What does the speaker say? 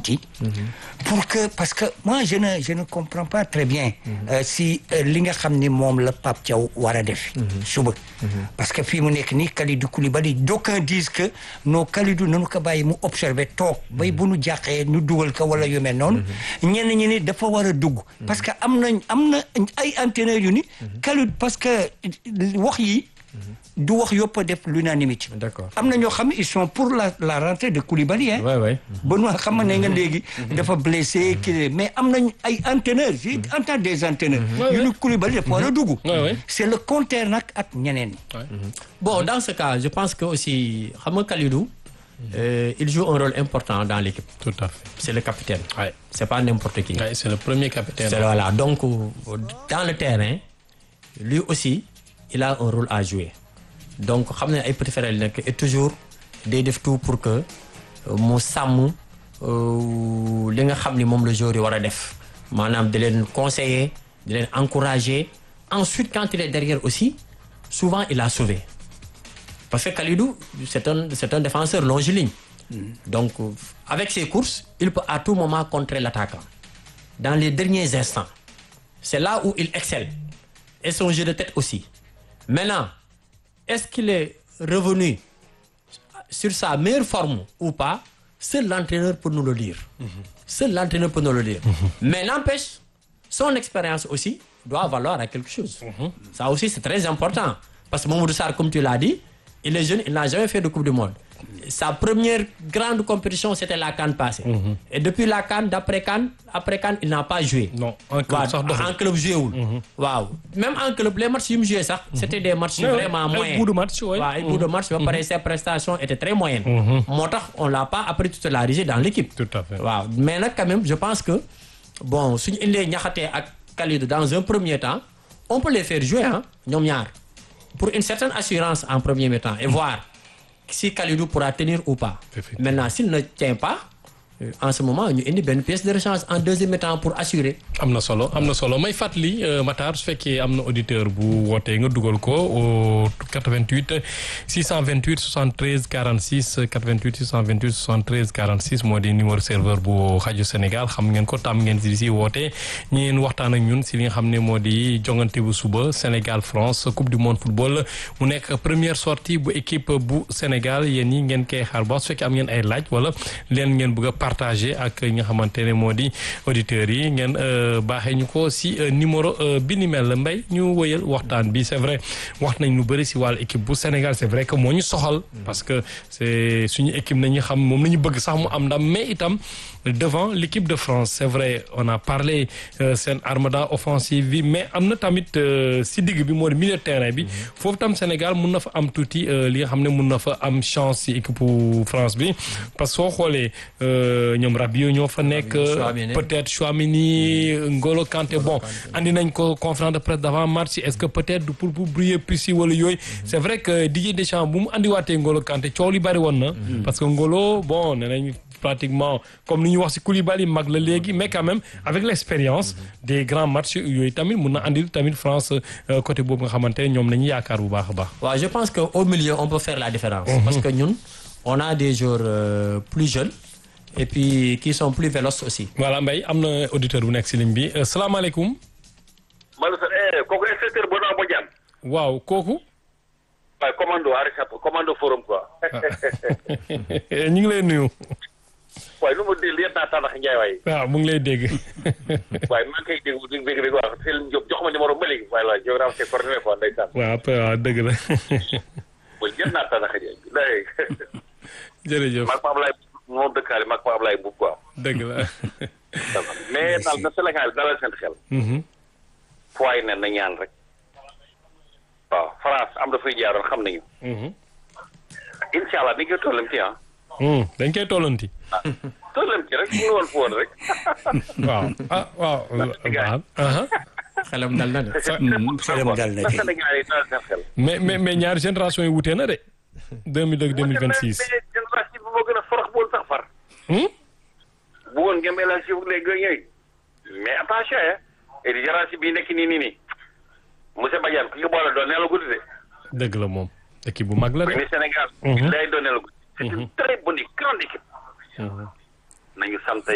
penalty pour que parce que moi je ne je ne comprends pas très bien euh, si euh, li nga xam ni moom la Pape Thiaw war a def suba parce que fii mu nekk nii Kalidou Koulibaly d'aucuns disent que non Kalidou nanu ko bàyyi mu observer toog bay bu nu jàqee nu dugal ko wala yu mel noonu ñenn ñi ni dafa war a dugg parce que am nañ am na ay entraîneurs yu ni Kalidou parce que wax yi du wax yëpp a def l'unanimité D'accord. am na ñoo xam ne ils sont pour la la rentrée de Koulibaly hein Ouais, ouais. Benoît xam ne nga léegi dafa blessé kii mais am nañ ay entraîneurs j'ai entendu des entraîneurs yu ni Koulibaly dafa war a dugg Ouais, ouais. c'est le contraire nag ak ñeneen ñi Bon, dans ce cas, je pense que aussi, Hamad Kalidou, euh, il joue un rôle important dans l'équipe. Tout à fait. C'est le capitaine. Ouais. C'est pas n'importe qui. Ouais, c'est le premier capitaine. C'est- voilà. Donc, euh, dans le terrain, lui aussi, il a un rôle à jouer. Donc, xam ne ay petit frère la nekk et toujours day def tout pour que euh, mu sàmm euh, li nga xam ni moom la joueur yi war a def maanaam di leen conseiller di leen encourager ensuite quand il est derrière aussi souvent il a sauvé parce que Kalidou c'est un c'est un défenseur longiligne donc euh, avec ses courses il peut à tout moment contrer l'attaquant dans les derniers instants c'est là où il excelle et son jeu de tête aussi maintenant est-ce qu'il est revenu sur sa meilleure forme ou pas seul l'entraîneur peut nous le dire seul l'entraîneur peut nous le dire mais n'empêche son expérience aussi doit valoir à quelque chose ça aussi c'est très important parce que Mamadou Sarr comme tu l'as dit il est jeune il n'a jamais fait de Coupe du Monde sa première grande compétition c'était la CAN passée et depuis la CAN d'après CAN après CAN il n'a pas joué Non, en club waaw sax doxul. en club joué wul waaw même en club les matchs yu mu joué sax c'était des matchs Ouais, ouais, vraiment ay moyens bout de match, ouais. waaw ay bout de match ba pare ses prestations étaient très moyennes moo tax on l'a pas après titularisé dans l'équipe Tout à fait. waaw mais nag quand même je pense que bon suñu indee ñaxatee ak Kalidou dans un premier temps on peut les faire jouer ah ñoom ñaar pour une certaine assurance en premier temps et voir si Kalidou pourra tenir ou pas Effectivement. maintenant s'il ne tient pas euh, en ce moment ñu indi benn pièce de rechange en deuxième temps pour assurer am na solo am na solo may fàttali euh, Matar su fekkee am na auditeur bu wootee nga dugal ko au 88 628 73 46 88 628 73 46 moo di numéro serveur bu rajo Sénégal xam ngeen ko tam ngeen si si woote ñi ngeen waxtaan ak ñun si li nga xam ne moo di jongante bu suba Sénégal France coupe du monde football mu nekk première sortie bu équipe bu Sénégal yéen ñi ngeen koy xaar ba su fekkee am ngeen ay laaj wala leen ngeen bëgg a partager ak ñi nga xamante ne moo di auditeurs yi ngeen euh, baaxee ñu ko si euh, numéro euh, bi ni mel mbay ñu wëyal waxtaan bi c'est vrai wax nañ lu bëri si wàllu équipe bu Sénégal c'est vrai que moo ñu soxal parce que c'est suñu équipe nañu xam moom la ñu bëgg sax mu am ndam mais itam devant l'équipe de France c'est vrai on a parlé euh, seen armada offensive bi mais am na tamit euh, si digg bi moo di milieu de terrain bi foofu tam Sénégal mun na fa am tuuti euh, li nga xam ne mun na fa am chance si équipe bu France bi parce que soo xoolee euh, ñoom Rabiot ñoo fa nekk Chouameni. peut-être Chouamini Ngolo Kanté bon andi nañ ko conférence de presse d'avant match est-ce que peut-être du pour pour brouiller plus wala yooyu c'est vrai que Didier Deschamps bu mu andiwaatee Ngolo Kanté coow li bari woon na parce que Ngolo bon nee nañ pratiquement comme ni ñu wax ci Koulibaly mag la léegi mais quand même avec l'expérience des grands matchs yooyu tamit mun na andil tamit France euh, côté boobu nga xamante ne ñoom nañu yaakaar bu baax a baax waaw je pense que au milieu on peut faire la différence parce que ñun on a des joueurs euh, plus jeunes et puis qui sont plus véloces aussi voilà Mbaye am na auditeur bu nekk ci ligne bi euh, salaamaaleykum Maaleykum salaam kooku inspecteur Bono Bodiane waaw kooku waaye commando Arissap commando forum quoi ñu ngi lay nuyu waaye lu ma dégg lieutenant Tandakh Ndiaye waaye waaw mu ngi lay dégg waaye maa ngi koy dégg di dégg dégg waaw Seydou Diop jox ma numéro ba léegi waaye la géographie c'est coordonné quoi ndeysaan waaw après waaw dëgg la mooy lieutenant Tandakh Ndiaye day jërëjëf maag ma Ablaye moom dëkkaale maag ma Ablaye Mbuub quoi dëgg la mais daal na Sénégal dalal seen xel Mhm. fu waay ne na ñaan rek waaw France am dafay jaaroon xam nañu Mhm. incha allah ni nga tollam ci ah Hmm, dañ koy tollanti tollam ci rek mu ngi woon fu woon rek waaw ah waaw baax aha. xelam dal na de xelam dal na na kay. Sénégal yi dalal seen xel mais mais mais ñaari génération yi wutee na de 2002 2026 mais génération bi moo gën a forox boon sax far Hmm? bu woon ngeen élargi wu les gars ñooy mais attention hein et di génération bii nekk nii nii nii monsieur Badiane ku ñu boole doon neela guddi de dëgg la moom équipe bu mag la bu de ni Sénégal Mhm. lay doon neela guddi c'est une très bonne et grande équipe Mhm. nañu sant